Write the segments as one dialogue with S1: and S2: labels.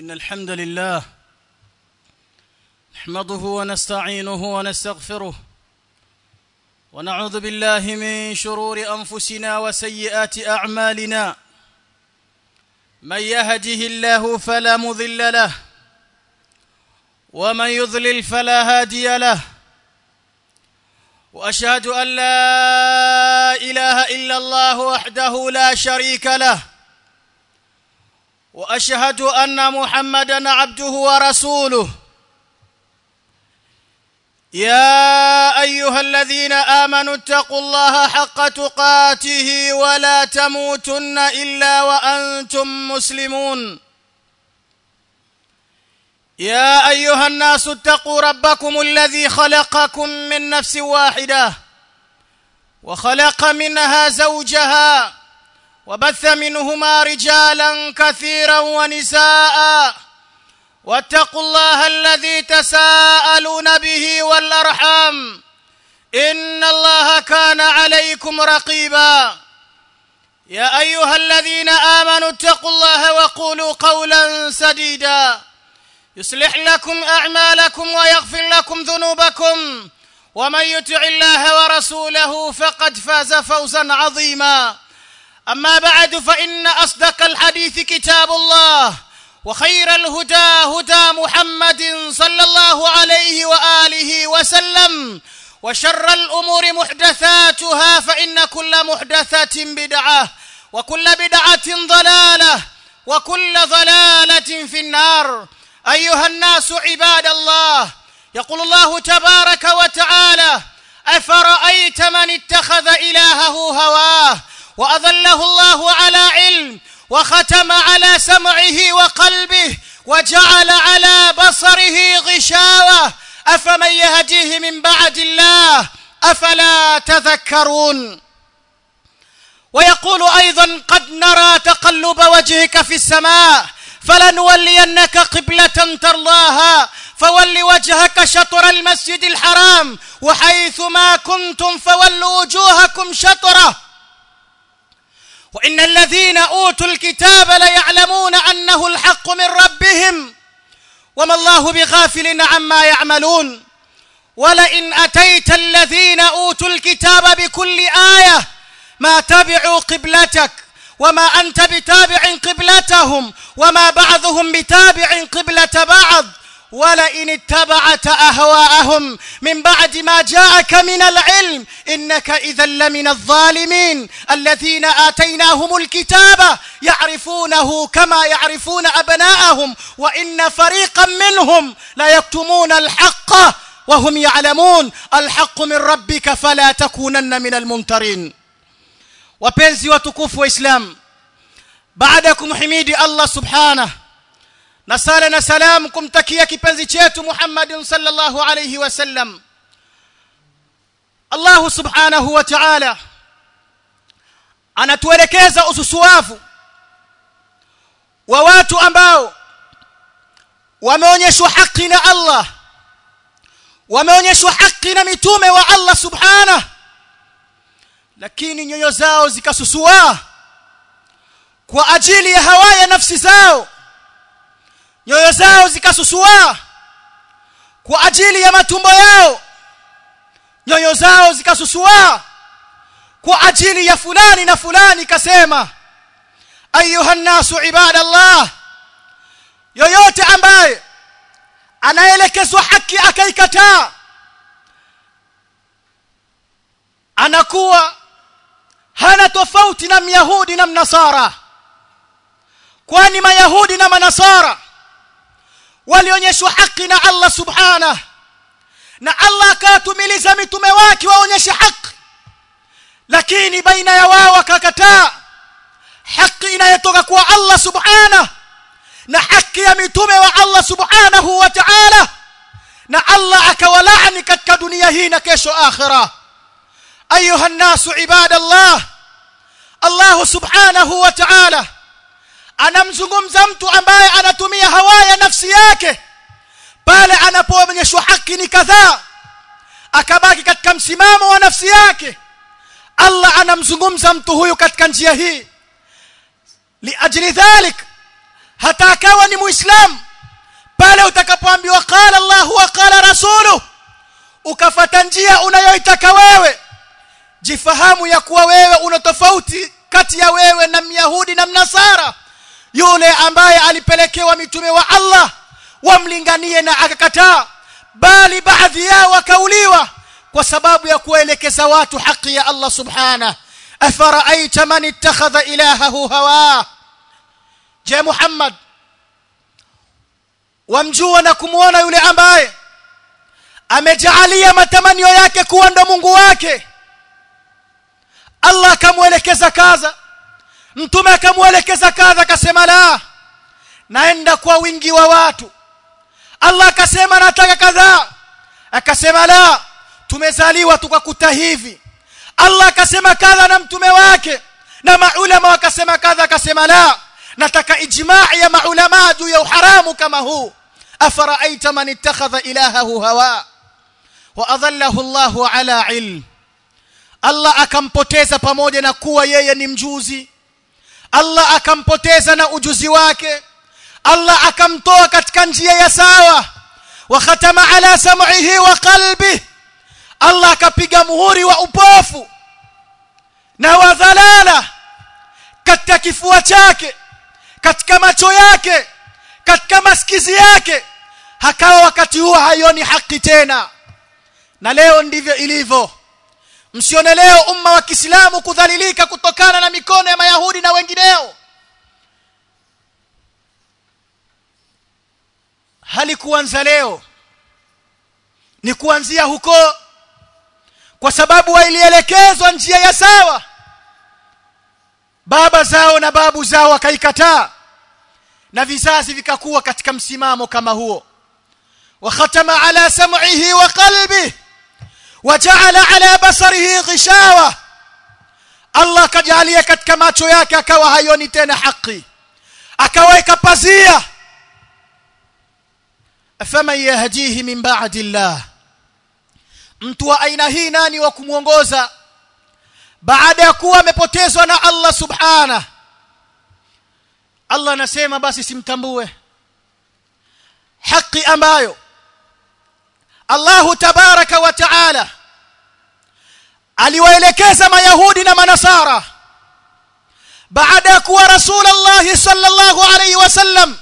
S1: إن الحمد لله نحمده ونستعينه ونستغفره ونعوذ بالله من شرور أنفسنا وسيئات أعمالنا من يهده الله فلا مضل له ومن يضلل فلا هادي له واشهد ان لا اله الا الله وحده لا شريك له واشهد ان محمدا عبده ورسوله يا ايها الذين امنوا اتقوا الله حق تقاته ولا تموتن الا وانتم مسلمون يا ايها الناس اتقوا ربكم الذي خلقكم من نفس واحده وخلق منها زوجها وبث منهما رجالا كثيرا ونساء واتقوا الله الذي تساءلون به والارحام ان الله كان عليكم رقيبا يا ايها الذين امنوا اتقوا الله وقولوا قولا سديدا يصلح لكم اعمالكم ويغفر لكم ذنوبكم ومن يطع الله ورسوله فقد فاز فوزا عظيما اما بعد فان اصدق الحديث كتاب الله وخير الهدى هدى محمد صلى الله عليه واله وسلم وشر الامور محدثاتها فان كل محدثه بدعه وكل بدعه ضلاله وكل ضلاله في النار ايها الناس عباد الله يقول الله تبارك وتعالى افرايت من اتخذ الهه هواه واضله الله على علم وختم على سمعه وقلبه وجعل على بصره غشاوه افمن يهديه من بعد الله افلا تذكرون ويقول ايضا قد نرى تقلب وجهك في السماء فلنولينك قبلة ترضاها فول وجهك شطر المسجد الحرام وحيث ما كنتم فولوا وجوهكم شطره وإن الذين أوتوا الكتاب ليعلمون أنه الحق من ربهم وما الله بغافل عما يعملون ولئن أتيت الذين أوتوا الكتاب بكل آية ما تبعوا قبلتك وما أنت بتابع قبلتهم وما بعضهم بتابع قبلة بعض ولئن اتبعت أهواءهم من بعد ما جاءك من العلم إنك إذا لمن الظالمين الذين آتيناهم الكتاب يعرفونه كما يعرفون أبناءهم وإن فريقا منهم لا يكتمون الحق وهم يعلمون الحق من ربك فلا تكونن من الممترين wapenzi watukufu wa Islam baada ya kumhimidi Allah subhanahu na sala na salam kumtakia kipenzi chetu Muhammad sallallahu alayhi wasallam Allah subhanahu wa ta'ala anatuelekeza ususuavu wa watu ambao wameonyeshwa haki na Allah wameonyeshwa haki na mitume wa Allah subhanahu lakini nyoyo zao zikasusua kwa ajili ya hawa ya nafsi zao nyoyo zao zikasusua kwa ajili ya matumbo yao nyoyo zao zikasusua kwa ajili ya fulani na fulani kasema ayuha nasu ibadallah yoyote ambaye anaelekezwa haki akaikataa anakuwa hana tofauti na myahudi na mnasara kwani mayahudi na manasara walionyeshwa haki na Allah subhana na Allah akawatumiliza mitume wake waonyeshe haki lakini baina ya wao wakakataa haki inayotoka kwa Allah subhana na haki ya mitume wa Allah subhanahu wa ta'ala na Allah akawalaani katika dunia hii na kesho akhirah ايها الناس عباد الله الله سبحانه وتعالى anamzungumza mtu ambaye anatumia hawa ya nafsi yake pale anapoonyeshwa haki ni kadhaa akabaki katika msimamo wa nafsi yake Allah anamzungumza mtu huyu katika njia hii liajli dhalik hata akawa ni muislamu pale utakapoambiwa qala Allah wa qala rasulu ukafata njia unayoitaka wewe jifahamu ya kuwa wewe una tofauti kati ya wewe na myahudi na mnasara yule ambaye alipelekewa mitume wa Allah wamlinganie na akakataa bali baadhi yao wakauliwa kwa sababu ya kuelekeza watu haki ya Allah subhanahu afaraaita man ittakhadha ilahahu hawa je Muhammad wamjua na kumuona yule ambaye amejaalia matamanio yake kuwa ndo Mungu wake Allah akamwelekeza kaza mtume akamwelekeza kadha akasema la naenda kwa wingi wa watu Allah akasema nataka kadhaa akasema la tumezaliwa tukakuta hivi Allah akasema kadha na mtume wake na maulama wakasema kadha akasema la nataka ijmaa ya maulama juu ya uharamu kama huu afaraaita man ittakhadha ilahahu hawa wa adallahu Allahu ala ilm Allah akampoteza pamoja na kuwa yeye ni mjuzi Allah akampoteza na ujuzi wake Allah akamtoa katika njia ya sawa wa khatama ala sam'ihi wa qalbi Allah akapiga muhuri wa upofu na wa dhalala katika kifua chake katika macho yake katika masikizi yake hakawa wakati huo haioni haki tena na leo ndivyo ilivyo msione leo umma wa Kiislamu kudhalilika kutokana na mikono ya Mayahudi na wengineo halikuanza leo ni kuanzia huko kwa sababu wailielekezwa njia ya sawa baba zao na babu zao wakaikataa na vizazi vikakuwa katika msimamo kama huo wa khatama ala sam'ihi wa qalbihi وجعل على بصره غشاوة Allah kajalia katika macho yake akawa hayoni tena haki akaweka pazia faman yahdihi min ba'di Allah mtu wa aina hii nani wa kumuongoza baada ya kuwa amepotezwa na Allah subhana Allah anasema basi simtambue haki ambayo Allah tabaraka wa taala aliwaelekeza mayahudi na manasara baada ya kuwa rasulullah sallallahu alayhi wasallam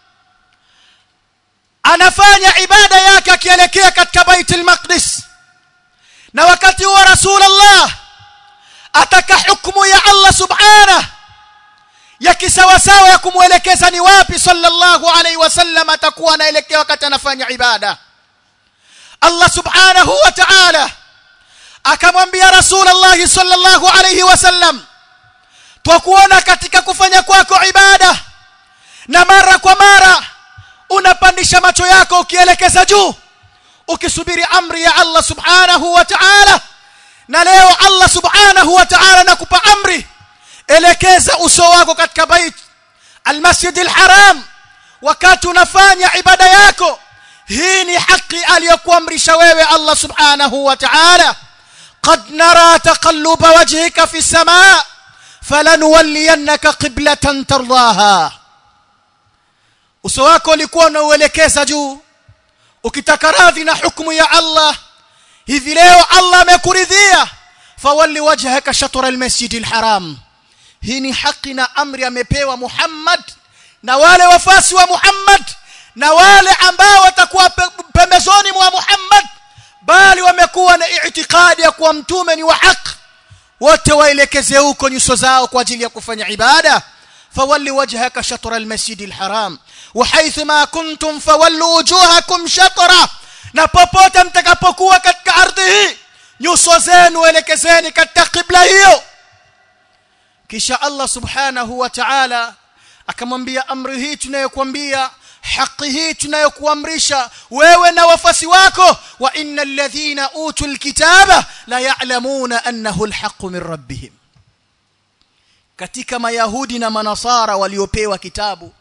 S1: anafanya ibada yake akielekea katika baitul maqdis na wakati huo rasulullah ataka hukumu ya Allah subhanahu ya kisawasawa ya kumwelekeza ni wapi sallallahu alayhi wasallam atakuwa anaelekea wakati anafanya ibada Allah subhanahu wa ta'ala akamwambia Rasulullah sallallahu alayhi wasallam twakuona katika kufanya kwako ibada na mara kwa mara unapandisha macho yako ukielekeza juu ukisubiri amri ya Allah subhanahu wa ta'ala na leo Allah subhanahu wa ta'ala nakupa amri elekeza uso wako katika bait almasjid alharam wakati unafanya ibada yako hii ni haki aliyokuamrisha wewe Allah subhanahu wa ta'ala قد نرى تقلب وجهك في السماء فلنولينك قبلة ترضاها uso wako ulikuwa unauelekeza juu ukitaka radhi na hukumu ya Allah hivi leo Allah amekuridhia fawalli wajhaka shatr almasjid alharam hii ni haki na amri amepewa Muhammad na wale wafasi wa Muhammad na wale ambao watakuwa pembezoni mwa Muhammad bali wamekuwa na itikadi ya kuwa mtume ni wa haki wote waelekeze huko nyuso zao kwa ajili ya kufanya ibada fawalli wajhaka shatr almasjid alharam wa haythuma kuntum fawallu wujuhakum shatra na popote mtakapokuwa katika ardhi hii nyuso zenu elekezeni katika kibla hiyo kisha Allah subhanahu wa ta'ala akamwambia amri hii tunayokuambia haki hii tunayokuamrisha wewe na wafasi wako wa innal ladhina utul kitaba la ya'lamuna annahu alhaqqu min rabbihim katika mayahudi na manasara waliopewa kitabu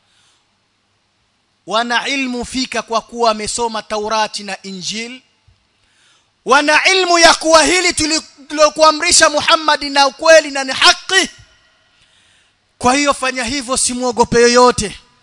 S1: wana ilmu fika kwa kuwa wamesoma taurati na injil wana ilmu ya kuwa hili tulilokuamrisha Muhammad na ukweli na ni haki kwa hiyo fanya hivyo simuogope yoyote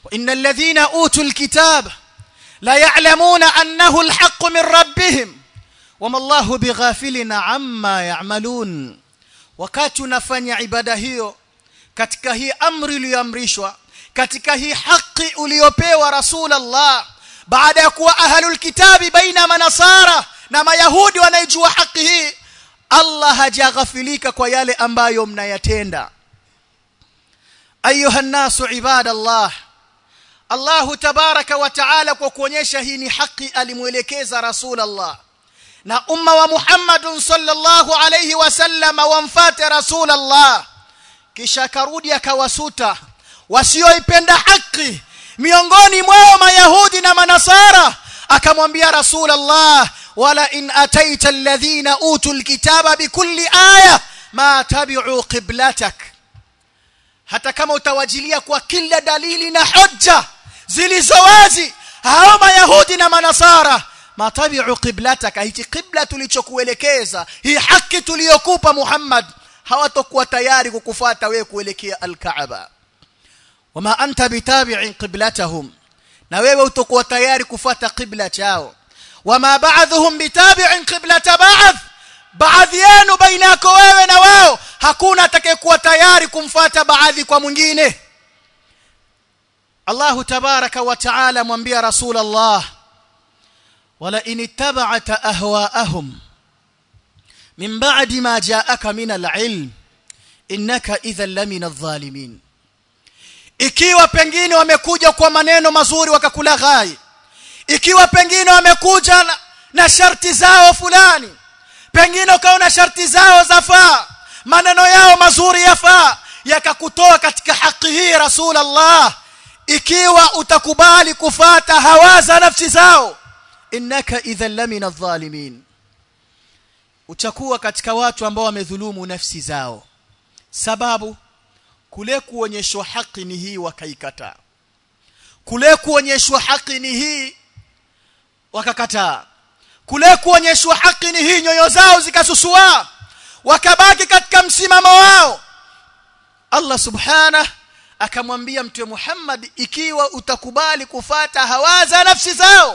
S1: وان الذين اوتوا الكتاب لا يعلمون انه الحق من ربهم وما الله بغافل عما يعملون wakati unafanya ibada hiyo katika hii amri iliyoamrishwa katika hii haki uliyopewa rasulullah baada ya kuwa ahlul kitabi baina manasara na mayahudi wanaijua haki hii Allah hajaghafilika kwa yale ambayo mnayatenda ayuha nasu ibadallah Allah tabaraka wa taala kwa kuonyesha hii ni haki alimuelekeza rasulullah na umma wa Muhammad sallallahu alayhi wasallam wamfate rasulullah kisha karudi akawasuta wasioipenda haki miongoni mwao mayahudi na manasara akamwambia rasulullah wala in ataita alladhina utul kitaba bikulli aya ma tabi'u qiblatak hata kama utawajilia kwa kila dalili na hoja zilizowazi hao mayahudi na manasara matabi'u qiblataka hichi qibla tulichokuelekeza hii haki tuliyokupa Muhammad hawatakuwa tayari kukufuata wewe kuelekea al-Kaaba wama anta bitabi'in qiblatahum na wewe utakuwa tayari kufuata qibla chao wama ba'dhum bitabi'in qiblata ba'd baadhi yenu baina yako wewe na wao hakuna atakayekuwa tayari kumfuata baadhi kwa mwingine Allah tabaraka wa taala mwambia rasulullah wala in ittaba'ta ahwa'ahum min ba'di ma ja'aka min al-'ilm innaka idhan lamina adh-dhalimin ikiwa pengine wamekuja kwa maneno mazuri wakakulaghai ikiwa pengine wamekuja na, na sharti zao fulani pengine ukaona sharti zao zafaa maneno yao mazuri yafaa yakakutoa katika haki hii rasulullah ikiwa utakubali kufata hawaza nafsi zao innaka idhan lamina adh-dhalimin utakuwa katika watu ambao wamedhulumu nafsi zao sababu kule kuonyeshwa haki ni hii wakaikataa kule kuonyeshwa haki ni hii wakakataa kule kuonyeshwa haki ni hii nyoyo zao zikasusua wakabaki katika msimamo wao Allah subhanahu akamwambia mtume Muhammad ikiwa utakubali kufata hawaza nafsi zao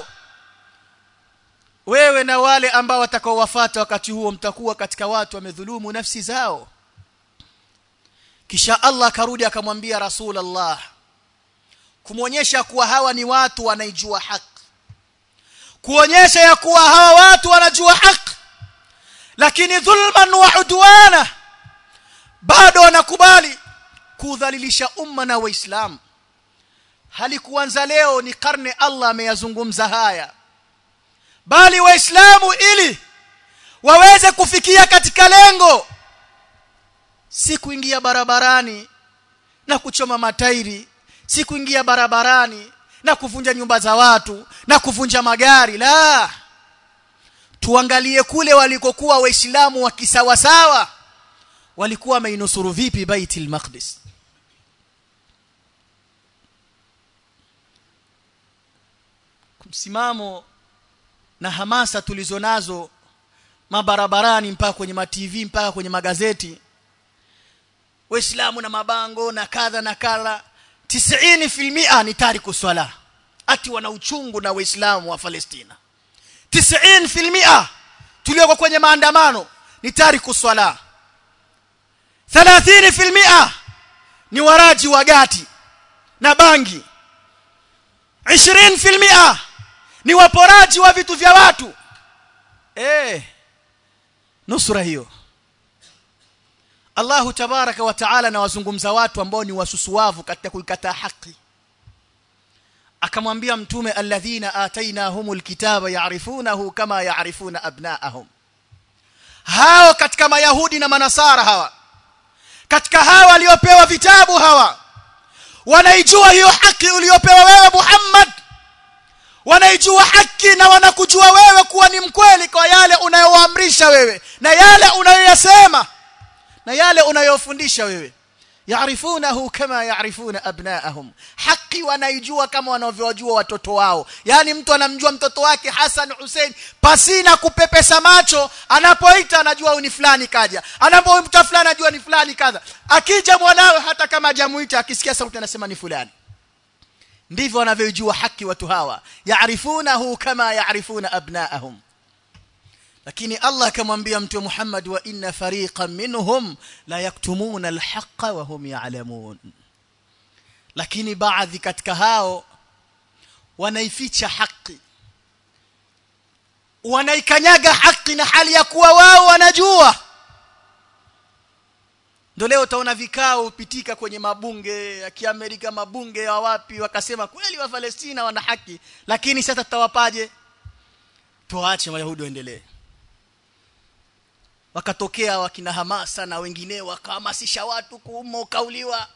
S1: wewe na wale ambao watakaowafuata wakati huo mtakuwa katika watu wamedhulumu nafsi zao kisha Allah akarudi akamwambia Rasulullah kumwonyesha kuwa hawa ni watu wanaijua haki kuonyesha ya kuwa hawa watu wanajua haki lakini dhulman wa udwana bado wanakubali kudhalilisha umma na waislamu halikuanza leo ni karne Allah ameyazungumza haya bali waislamu ili waweze kufikia katika lengo si kuingia barabarani na kuchoma matairi si kuingia barabarani na kuvunja nyumba za watu na kuvunja magari la tuangalie kule walikokuwa waislamu wa kisawasawa walikuwa wameinusuru vipi baitul maqdis msimamo na hamasa tulizonazo mabarabarani mpaka kwenye ma TV mpaka kwenye magazeti waislamu na mabango na kadha na kadha 90% ni tariku swala ati wana uchungu na waislamu wa Palestina 90% tulioko kwenye maandamano ni tariku swala 30% ni waraji wa gati na bangi 20% ni waporaji wa vitu vya watu eh nusura hiyo Allahu tabaraka wa taala na wazungumza watu ambao ni wasusuwavu katika kuikataa haki akamwambia mtume alladhina atainahumul kitaba ya'rifunahu kama ya'rifuna abna'ahum hao katika mayahudi na manasara hawa katika hawa waliopewa vitabu hawa wanaijua hiyo haki uliyopewa wewe Muhammad wanaijua haki na wanakujua wewe kuwa ni mkweli kwa yale unayowaamrisha wewe na yale unayoyasema na yale unayofundisha wewe yaarifunahu kama yaarifuna abnaahum haki wanaijua kama wanavyojua watoto wao yani mtu anamjua mtoto wake Hassan Hussein pasina kupepesa macho anapoita anajua ni fulani kaja anapoita fulani anajua ni fulani kadha akija mwanawe hata kama hajamuita akisikia sauti anasema ni fulani ndivyo wanavyojua haki watu hawa yaarifunahu kama yaarifuna abnaahum lakini Allah akamwambia mtume Muhammad wa inna fariqan minhum la yaktumuna alhaqa wa hum ya'lamun lakini baadhi katika hao wanaificha haki wanaikanyaga haki na hali ya kuwa wao wanajua ndio leo utaona vikao upitika kwenye mabunge ya Kiamerika mabunge ya wapi wakasema kweli wa Palestina wana haki lakini sasa tutawapaje tuache wayahudi waendelee wakatokea wakina hamasa na wengine wakahamasisha watu kuumo kauliwa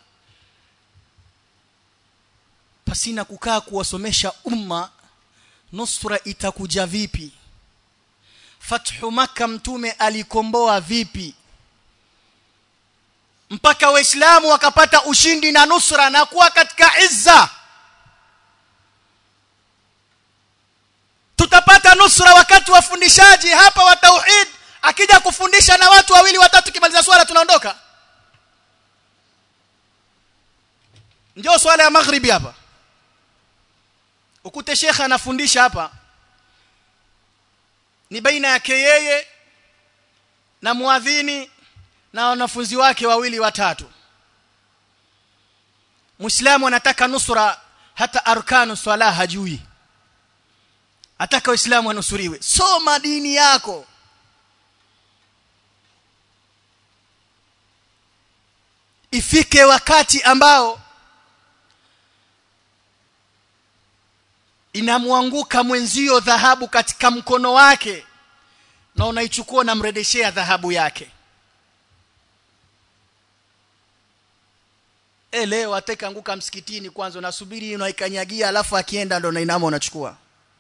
S1: pasina kukaa kuwasomesha umma nusra itakuja vipi fathu maka mtume alikomboa vipi mpaka waislamu wakapata ushindi na nusra na kuwa katika izza tutapata nusra wakati wafundishaji hapa wa tauhid akija kufundisha na watu wawili watatu kimaliza swala tunaondoka ndio swala ya maghribi hapa ukute shekha anafundisha hapa ni baina yake yeye na muadhini na wanafunzi wake wawili watatu Muislamu anataka nusra hata arkanu swala hajui ataka Uislamu anusuriwe soma dini yako ifike wakati ambao inamwanguka mwenzio dhahabu katika mkono wake na unaichukua na mredeshea dhahabu yake e leo ateka anguka msikitini kwanza unasubiri unaikanyagia alafu akienda ndo unainama unachukua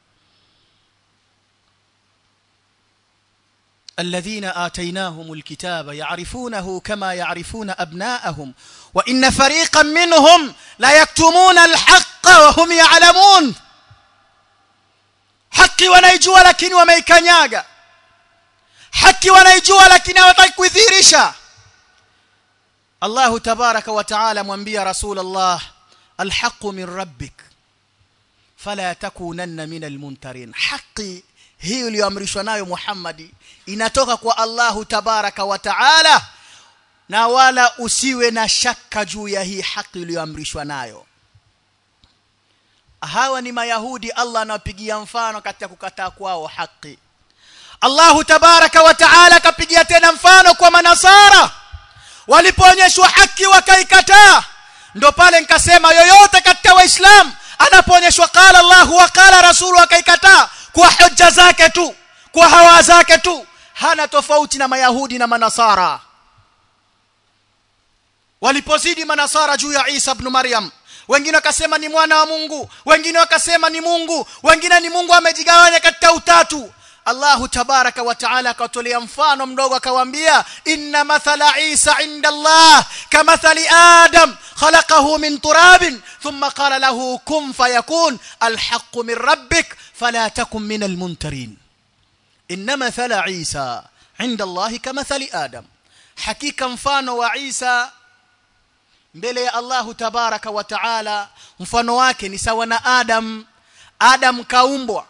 S1: الذين آتيناهم الكتاب يعرفونه كما يعرفون أبناءهم وإن فريقا منهم لا يكتمون الحق وهم يعلمون haki wanaijua lakini wameikanyaga haki wanaijua lakini hawataki kuidhihirisha Allah tabaraka wa taala mwambia rasulullah alhaqu min rabbik fala takunanna min almuntarin haki hii iliyoamrishwa nayo Muhammadi inatoka kwa Allahu tabaraka wa taala na wala usiwe na shaka juu ya hii haki iliyoamrishwa nayo hawa ni mayahudi Allah anawapigia mfano katika kukataa kwao haki Allahu tabaraka wa taala akapigia tena mfano kwa manasara walipoonyeshwa haki wakaikataa ndo pale nikasema yoyote katika waislamu anapoonyeshwa qala Allah wa qala rasulu akaikataa kwa hoja zake tu kwa hawa zake tu hana tofauti na mayahudi na manasara walipozidi manasara juu ya Isa ibn Maryam wengine wakasema ni mwana wa Mungu wengine wakasema ni Mungu wengine ni Mungu amejigawanya katika utatu Allahu tabaraka wa taala akatolea mfano mdogo akawaambia inna mathala Isa inda Allah kamathali Adam khalaqahu min turabin thumma qala lahu kun fayakun alhaqqu min rabbik fala takun min almuntarin inna mathala Isa inda Allah kamathali Adam hakika mfano wa Isa mbele ya Allahu tabaraka wa taala mfano wake ni sawa na Adam Adam kaumbwa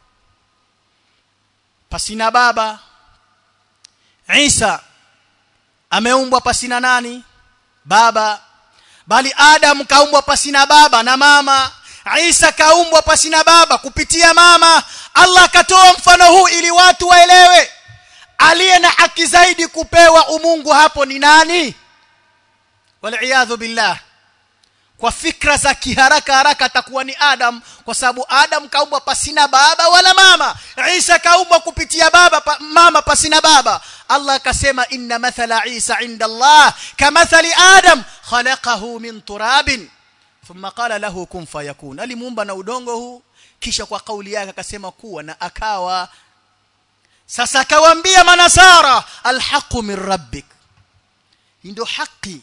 S1: pasina baba Isa ameumbwa pasina nani baba bali Adam kaumbwa pasina baba na mama Isa kaumbwa pasina baba kupitia mama Allah akatoa mfano huu ili watu waelewe aliye na haki zaidi kupewa umungu hapo ni nani wal billah kwa fikra za kiharaka haraka atakuwa ni Adam kwa sababu Adam kaumbwa pasina baba wala mama Isa kaumbwa kupitia baba pa, mama pasina baba Allah akasema inna mathala Isa inda Allah kamathali Adam khalaqahu min turabin thumma qala lahu kun fayakun alimuumba na udongo huu kisha kwa kauli yake akasema kuwa na akawa sasa akawaambia manasara alhaqu min rabbik ndio haki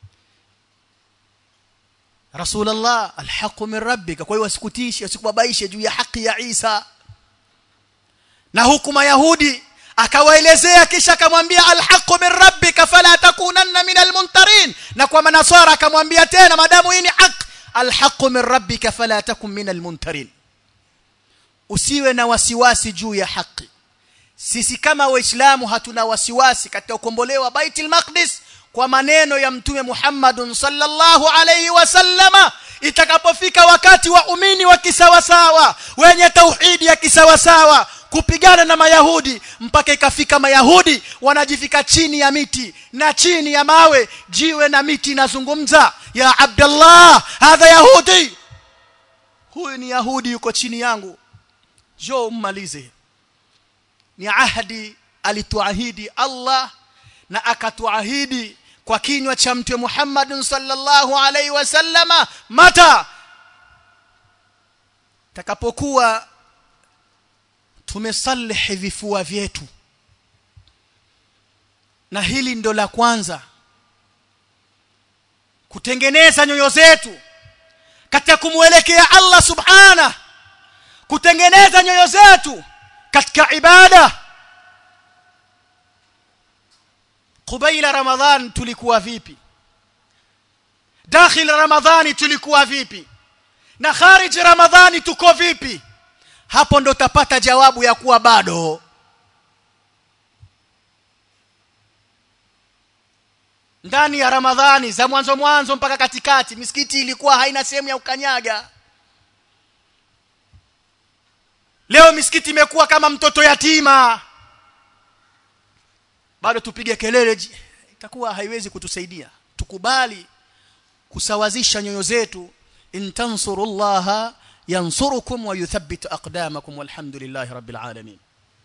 S1: Rasulullah alhaqu min rabbika kwa hiyo wasikutishe usikubabaishe juu ya haki ya Isa na huku mayahudi akawaelezea kisha akamwambia alhaqu min rabbika fala takunanna min almuntarin na kwa manasara akamwambia tena madamu hii ni haki alhaqu min rabbika fala takun min almuntarin usiwe na wasiwasi juu ya haki sisi kama waislamu hatuna wasiwasi katika ukombolewa baitul maqdis kwa maneno ya mtume Muhammadun sallallahu alayhi wasallama itakapofika wakati wa umini wa kisawasawa wenye tauhidi ya kisawasawa kupigana na mayahudi mpaka ikafika mayahudi wanajifika chini ya miti na chini ya mawe jiwe na miti inazungumza ya abdallah hadha yahudi huyu ni yahudi yuko chini yangu jo mmalize ni ahadi alituahidi Allah na akatuahidi kwa kinywa cha mtume Muhammad sallallahu alaihi wasallama mata takapokuwa tumesalihi vifua vyetu na hili ndo la kwanza kutengeneza nyoyo zetu katika kumwelekea Allah subhana kutengeneza nyoyo zetu katika ibada kubaila ramadhan tulikuwa vipi dakhil ramadhani tulikuwa vipi na kharij ramadhani tuko vipi hapo ndo utapata jawabu ya kuwa bado ndani ya ramadhani za mwanzo mwanzo mpaka katikati misikiti ilikuwa haina sehemu ya ukanyaga leo misikiti imekuwa kama mtoto yatima bado tupige kelele itakuwa haiwezi kutusaidia tukubali kusawazisha nyoyo zetu in tansurullaha yansurukum wa yuthabbit aqdamakum walhamdulillahi rabbil alamin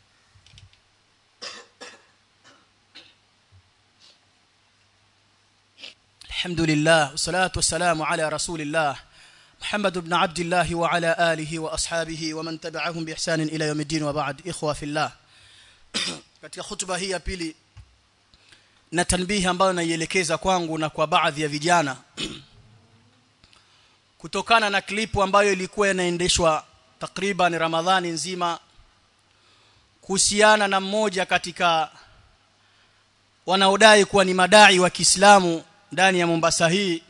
S1: الحمد لله والصلاة والسلام على رسول الله محمد بن عبد الله وعلى آله وأصحابه ومن تبعهم بإحسان إلى يوم الدين وبعد إخوة في الله katika hutuba hii ya pili na tanbihi ambayo naielekeza kwangu na kwa baadhi ya vijana kutokana na klipu ambayo ilikuwa inaendeshwa takriban Ramadhani nzima kuhusiana na mmoja katika wanaodai kuwa ni madai wa Kiislamu ndani ya Mombasa hii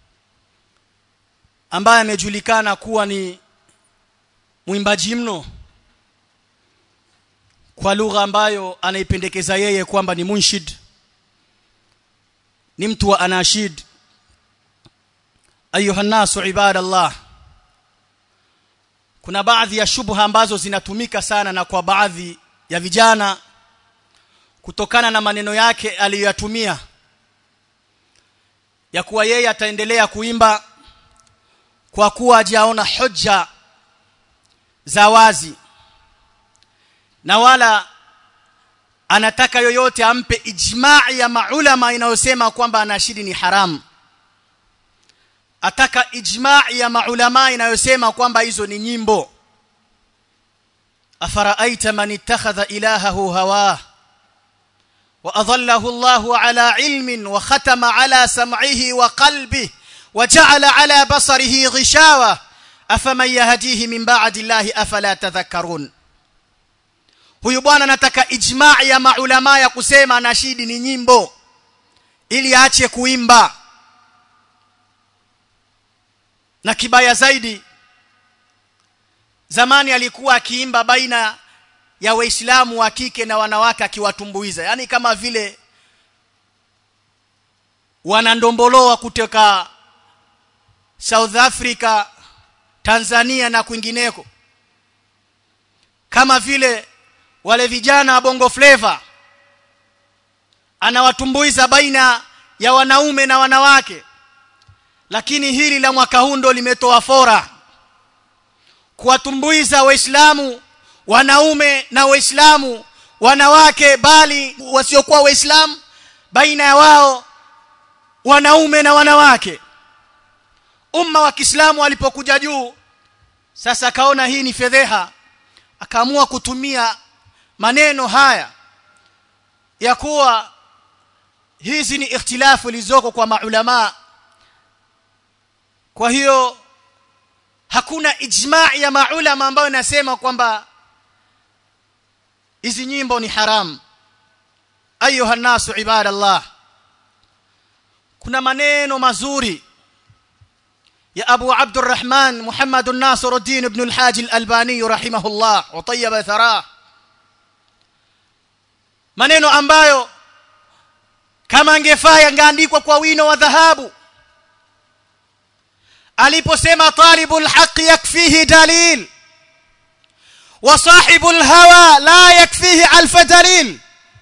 S1: ambaye amejulikana kuwa ni mwimbaji mno kwa lugha ambayo anaipendekeza yeye kwamba ni munshid ni mtu wa anashid ayuha nasu ibadallah kuna baadhi ya shubha ambazo zinatumika sana na kwa baadhi ya vijana kutokana na maneno yake aliyoyatumia ya kuwa yeye ataendelea kuimba kwa kuwa hajaona hoja za wazi na wala anataka yoyote ampe ijmaa ya maulama inayosema kwamba anashidi ni haramu ataka ijmaa ya maulama inayosema kwamba hizo ni nyimbo afaraaita man ittakhadha ilahahu hawa wa adallahu Allahu ala ilmin wa khatama ala sam'ihi wa qalbihi wa ja'ala ala basarihi ghishawa afaman yahdihi min ba'di Allahi afala tadhakkarun huyu bwana anataka ijmaa ya maulama ya kusema nashidi ni nyimbo ili aache kuimba na kibaya zaidi zamani alikuwa akiimba baina ya waislamu wa kike na wanawake akiwatumbuiza yani kama vile wanandomboloa kutoka South Africa Tanzania na kwingineko kama vile wale vijana wa bongo flavor anawatumbuiza baina ya wanaume na wanawake lakini hili la mwaka huu ndo limetoa fora kuwatumbuiza waislamu wanaume na waislamu wanawake bali wasiokuwa waislamu baina ya wao wanaume na wanawake umma wa Kiislamu alipokuja juu sasa akaona hii ni fedheha akaamua kutumia maneno haya ya kuwa hizi ni ikhtilafu zilizoko kwa maulama kwa hiyo hakuna ijmaa ya maulama ambayo inasema kwamba hizi nyimbo ni haram ayuha nasu ibadallah kuna maneno mazuri يا أبو عبد الرحمن محمد الناصر الدين بن الحاج الألباني رحمه الله وطيب ثراه maneno ambayo kama angefaa yangeandikwa kwa wino wa dhahabu aliposema talibul haqq yakfihi dalil wa sahibul hawa la yakfihi alf dalil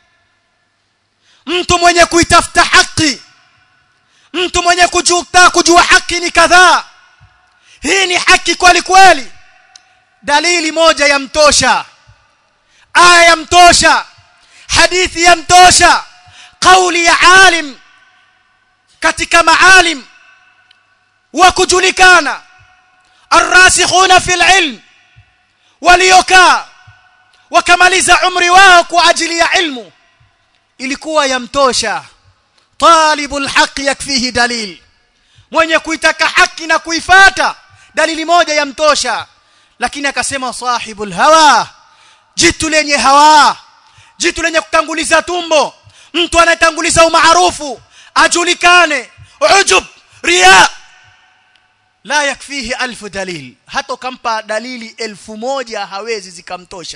S1: mtu mwenye kuitafuta haki mtu mwenye kujuta kujua haki ni kadhaa hii ni haki kweli kweli dalili moja yamtosha aya yamtosha hadithi yamtosha kauli ya alim katika maalim wa kujulikana arrasikhuna fil ilm waliokaa wakamaliza umri wao kwa ajili ya ilmu ilikuwa yamtosha talibul haqq yakfihi dalil mwenye kuitaka haki na kuifata dalili moja yamtosha lakini akasema sahibul hawa jitu lenye hawa jitu lenye kutanguliza tumbo mtu anayetanguliza umaarufu ajulikane ujub riya la yakfihi alfu dalil hata kampa dalili elfu moja hawezi zikamtosha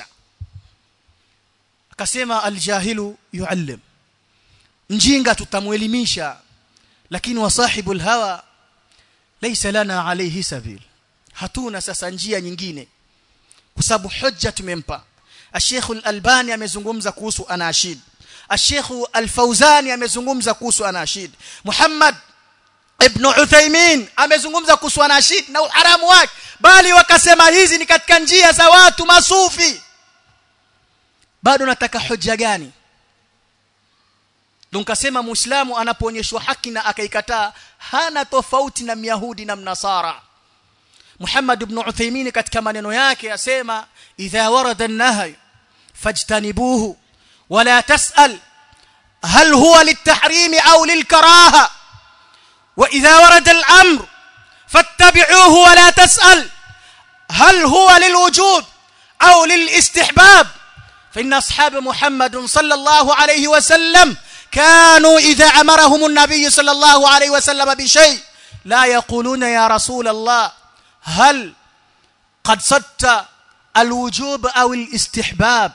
S1: akasema aljahilu yuallim mjinga tutamuelimisha lakini wasahibul hawa laysa lana alayhi sabil hatuna sasa njia nyingine kwa sababu hujja tumempa Sheikh Al-Albani amezungumza kuhusu anashid Sheikh Al-Fauzani amezungumza kuhusu anashid Muhammad Ibn Uthaymeen amezungumza kuhusu anashid na uharamu wake bali wakasema hizi ni katika njia za watu masufi bado nataka hoja gani Dunkasema Muislamu anapoonyeshwa haki na akaikataa hana tofauti na Myahudi na Mnasara Muhammad ibn Uthaymeen katika maneno yake asema idha warada an-nahy fajtanibuhu wala tas'al hal huwa lit-tahrim aw lil-karaha wa idha warada al-amr fattabi'uhu wala tas'al hal huwa lil-wujub aw lil-istihbab فإن أصحاب محمد صلى الله عليه وسلم كانوا إذا أمرهم النبي صلى الله عليه وسلم بشيء لا يقولون يا رسول الله هل قد صدت الوجوب أو الاستحباب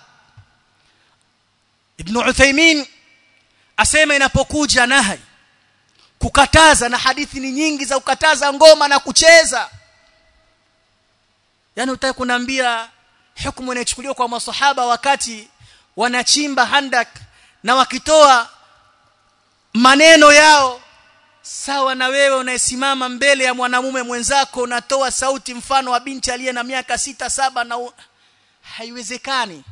S1: ابن عثيمين asema inapokuja nahi kukataza na hadithi ni nyingi za kukataza ngoma na kucheza yani utaki kuniambia hukumu inachukuliwa kwa masahaba wakati wanachimba handak na wakitoa maneno yao sawa na wewe unayesimama mbele ya mwanamume mwenzako unatoa sauti mfano wa binti aliye na miaka sita saba na u... haiwezekani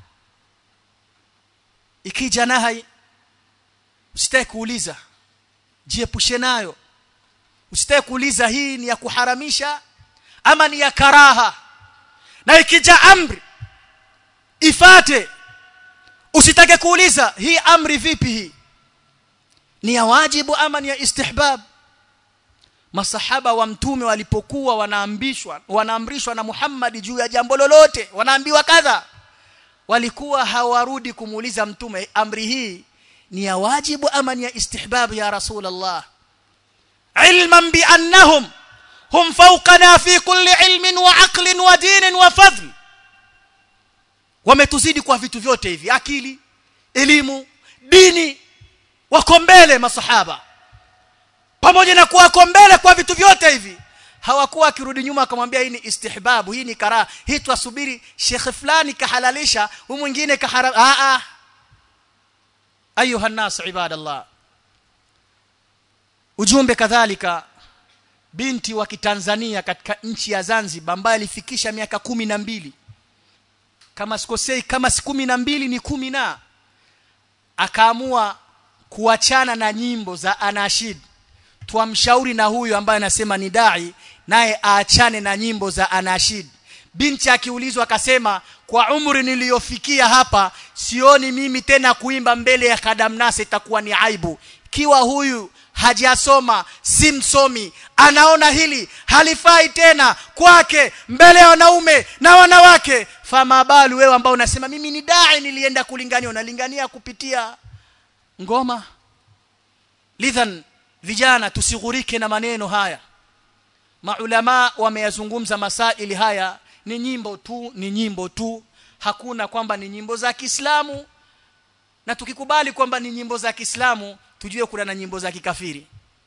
S1: ikija nahai usitaki kuuliza jiepushe nayo usitaki kuuliza hii ni ya kuharamisha ama ni ya karaha na ikija amri ifate usitake kuuliza hii amri vipi hii ni ya wajibu ama ni ya istihbab masahaba wa mtume walipokuwa wanaambishwa wanaamrishwa na Muhammad juu ya jambo lolote wanaambiwa kadha walikuwa hawarudi kumuuliza mtume amri hii ni ya wajibu ama ni ya istihbab ya rasulullah ilman bi annahum hum fawqana fi kulli ilmin wa aqlin wa dinin wa fadl wametuzidi kwa vitu vyote hivi akili elimu dini wako mbele masahaba pamoja na kuwa wako mbele kwa vitu vyote hivi hawakuwa akirudi nyuma akamwambia hii ni istihbabu hii ni karaha hii twasubiri shekhe fulani kahalalisha huyu mwingine kaharam a a ayuha nas ibadallah ujumbe kadhalika binti wa kitanzania katika nchi ya Zanzibar ambaye alifikisha miaka kumi na mbili kama sikosei kama si kumi na mbili ni kumi na akaamua kuachana na nyimbo za anashid tuamshauri na huyu ambaye anasema ni dai naye aachane na nyimbo za anashid binti akiulizwa akasema kwa umri niliyofikia hapa sioni mimi tena kuimba mbele ya kadamnase itakuwa ni aibu kiwa huyu hajasoma si msomi anaona hili halifai tena kwake mbele ya wanaume na wanawake fama balu wewe ambao unasema mimi ni dai nilienda kulingania unalingania kupitia ngoma lidhan vijana tusighurike na maneno haya maulama wameyazungumza masaili haya ni nyimbo tu ni nyimbo tu hakuna kwamba ni nyimbo za Kiislamu na tukikubali kwamba ni nyimbo za Kiislamu tujue kuna na nyimbo za kikafiri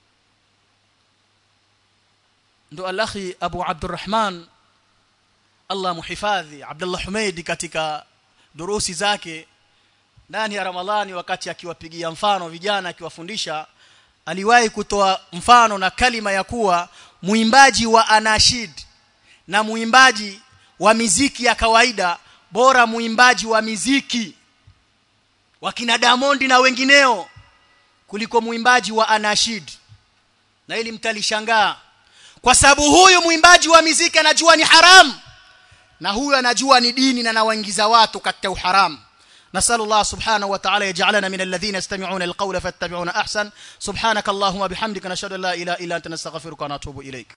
S1: ndo alahi Abu Abdurrahman Allah muhifadhi Abdullah Humeid katika durusi zake ndani ya Ramadhani wakati akiwapigia mfano vijana akiwafundisha aliwahi kutoa mfano na kalima ya kuwa muimbaji wa anashid na muimbaji wa miziki ya kawaida bora muimbaji wa miziki wakina Diamond na wengineo kuliko muimbaji wa anashid na ili mtalishangaa kwa sababu huyu muimbaji wa miziki anajua ni haram na huyu anajua ni dini na anawaingiza watu katika uharamu نسأل الله سبحانه وتعالى يجعلنا من الذين يستمعون القول فاتبعون أحسن سبحانك اللهم بحمدك نشهد أن لا إله إلا أنت نستغفرك ونتوب إليك